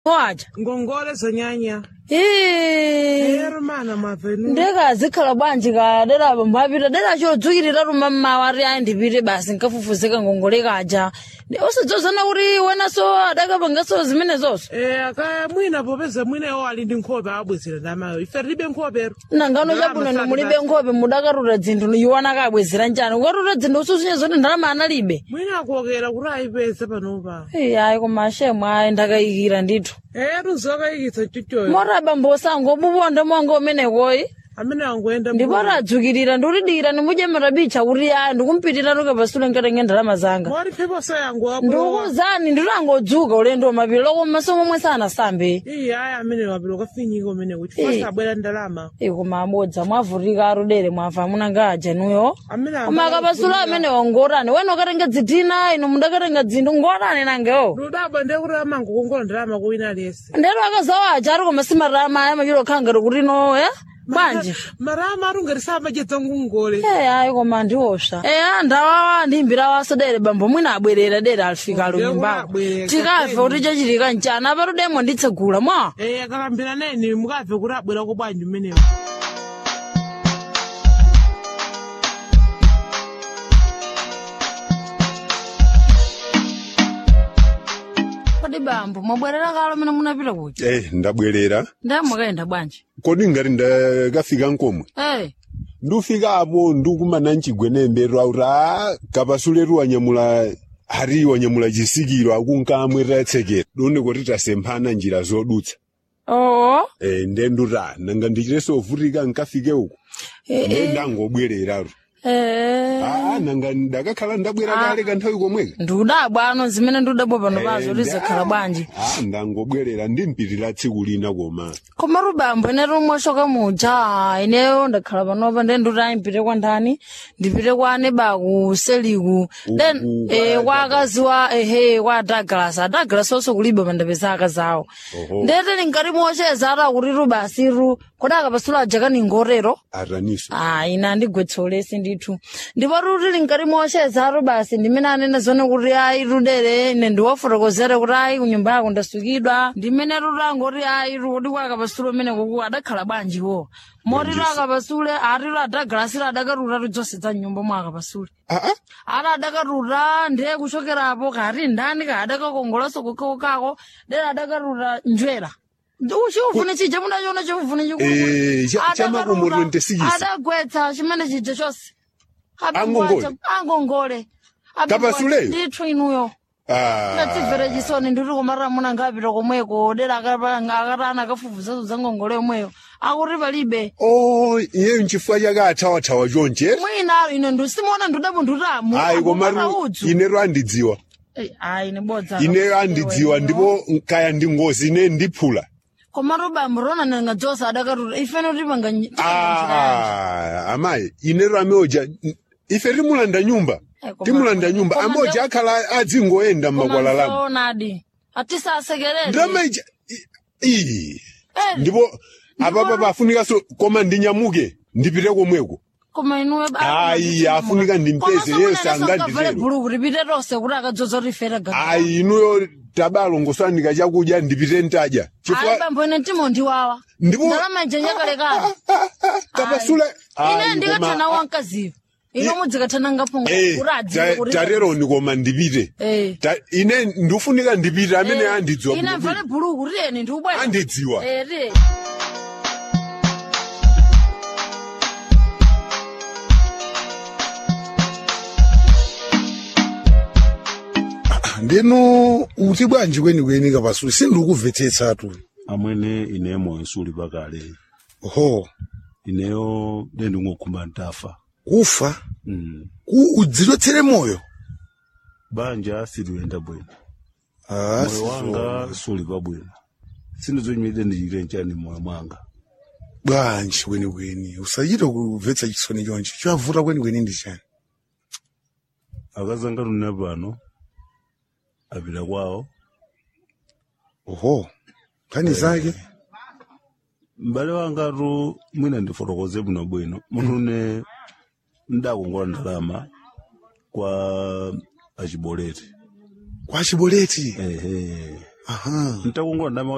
waja ngongole zonyanya ii ero mana mavenu ndekazikhala bwanji ka dera bambo apita dera chodzukirira ruma mmawa ari ayi ndipite basi nkafufuzika ngongole kaja usidzozana kuti wenaso adakapangaso zimenezoso Eh, aka mwina popeza mwinayo ali ndi nkhope abwezera ndamayo ife tilibe nkhopero nangano Ndalama chabwino sali mulibe basi. nkhope mudakaruta dzinthu iwana kabwezera njani ukatuta dzinthu ususunye zoti ndalama analibe mwina akuokera kuti ayipeza panopa Ei, ayi koma ashemu ayi ndakayikira ndithu etu zokayikitsa chuchoyo mota bambo sango buponda mwango umenekoyi amene angoenda ndipo tadzukirira ndikutidikira ndimudye matabicha kuti ayi ndikumpitira nuke pasule nkatenge ndalama zanga moti pheposo yangu apo ndikuzani ndikutangodzuka ulendo wamapiri loko maso momwe sanasambe iye aya amene wapilo kafinyika umene kuti fasa abwera ndalama koma abodza mwavutika arudere mwafa munanga ajanuyo amene koma akapasula amene wangorani wena ukatenga dzitina ino mundakatenga dzinthu ngorani nangewo ludabwa ndiye kuti amangokongola ndalama kuwina aliyese ndero akazawaja ari koma simarama aya machiro khangati kuti no ya bwanji marama arungarisa amajedza ngongole Eh, ayi koma ndiwosva eya ndawawa ndimbira waso dere bambo mwina abwerera dere alifika alo Ndiye nyumbako kunabwerera, tikafe kapeni. kuti chachitika mchana apatudemo nditsegula mwa Eh, akalambira neni mukabve kuti abwera ko bwanji umenewo kodi bambo mwabwerera kalo mene munapita kuja Eh, ndabwerera ndamwakaenda bwanji kodi ngati ndakafika nkomwe Eh, ndufika apo ndikumana mchigwenembe rauti a kapasuleru wanyamula hari wanyamula chisikiro akunkamwe tsekera done kuti tasemphana njira zodutsa oo eh, nde nduta nanga ndichireso ovutika nkafike uku nde ndangobwereraro eh. aa nanga ndakakhala ndabwera kale kanthawi komweka ndiudabwa ano zimene ndiudabwa pano pazo lizakhala bwanji Ah, ndangobwerera ndimpitira tsiku lina koma koma rubambo ine rumwashoka muja ineyo ndakhala panopa nde nduti mpite kwa ndani ndipite kwa anebaku seliku then Uku, eh, kwa kwa akazi wa ehe kwa douglas adouglas onso kulibe mandapeza akazi awo Oho. ndete linkati mocheza ata kuti rubasiru kodi akapasula ajakani ngorero ataniso Ah, ina ndigwetsolesi ndithu ndipo ruti linkati mocheza aro basi ndimene anene zone kuti ayi rudere ine ndiwafotokozere kuti ayi kunyumba yako ndasukidwa ndimene ruti angoti ayi rudi kwakapasule umene kuku adakhala bwanjiwo moti ro akapasule atiro adagalasi adakaruta ridzonse za nyumba mwa akapasule aa ara adakaruta ndiye kuchokerapo kati ndani ka adakakongolanso kukakokako dera adakaruta njwera chiufune chija munachiona chiufune Eh, cha- cha makomo 26. adagwetsa chimene chija chonse Angongole? angongole Kapasuleyo? ndithu inuyo Ah. ndatimvere chisoni ndiri kumarira muna ngapita komweko dera akatana akafufuzazo za ngongole yomweyo akuti palibe Oh, iye nchifukwa chake athawathawa chonche mwina ine ndisimuona ndudabo ndutamu ayi komatu udzu ineyo andidziwa ayi nibodza ineyo andidziwa ndipo kaya ndi ngozi ine ndiphula koma rubambo rona nanga dzosa adakatuta ifene timanga Ah, amayi ineyo ameoja ife timulanda nyumba Eh, koma- timulanda nyumba koma amoja nde- akhala adzingoyenda mmakwalalamo onadi atisasekerere ndamaija ii Eh, ndipo apapa pafunikanso koma ndinyamuke ndipite komweko koma inuwe Ayi, afunika ndimpeze, Yesu anganditero. bhuluku ripite tonse kuti akadzoza rifere ayi inuyo tabalongoswanika chakudya ndipite ntadya ayi chifukwa bambo ine timo ndiwawa ndipo ndalama ijenya kalekale kapasule ine ndikathana wankaziva ino mudzikathana ngapunga kuti adziwe kuti tareroni koma ndipite Eh. Ta- ine ndifunika ndipite amene Eh, andidziwa ine bwino mvale bhuluku riyeni ndiubwera andidziwa Eh, riye ndino uti bwanji kwenikweni kapasule sindikuvetsetsatu amwene ineyo suli pakale ho ineyo ndendingokhumba ntafa kufa mm. ku udzilotsere moyo banja siluyenda bwino Ah, moyo wanga suli pabwino sindizonyimire ndichite nchani moyo mwanga bwanji kwenikweni usachita kuvetsa chisoni chonchi chavuta kwenikweni ndi chani akazanga tune pano apita kwawo oho nkhani zake m'bale wangatu mwina ndifotokoze bwino bwino munthu une ndakongola ndalama kwa achiboleti kwa chiboleti ehe aha ntakongola ndalama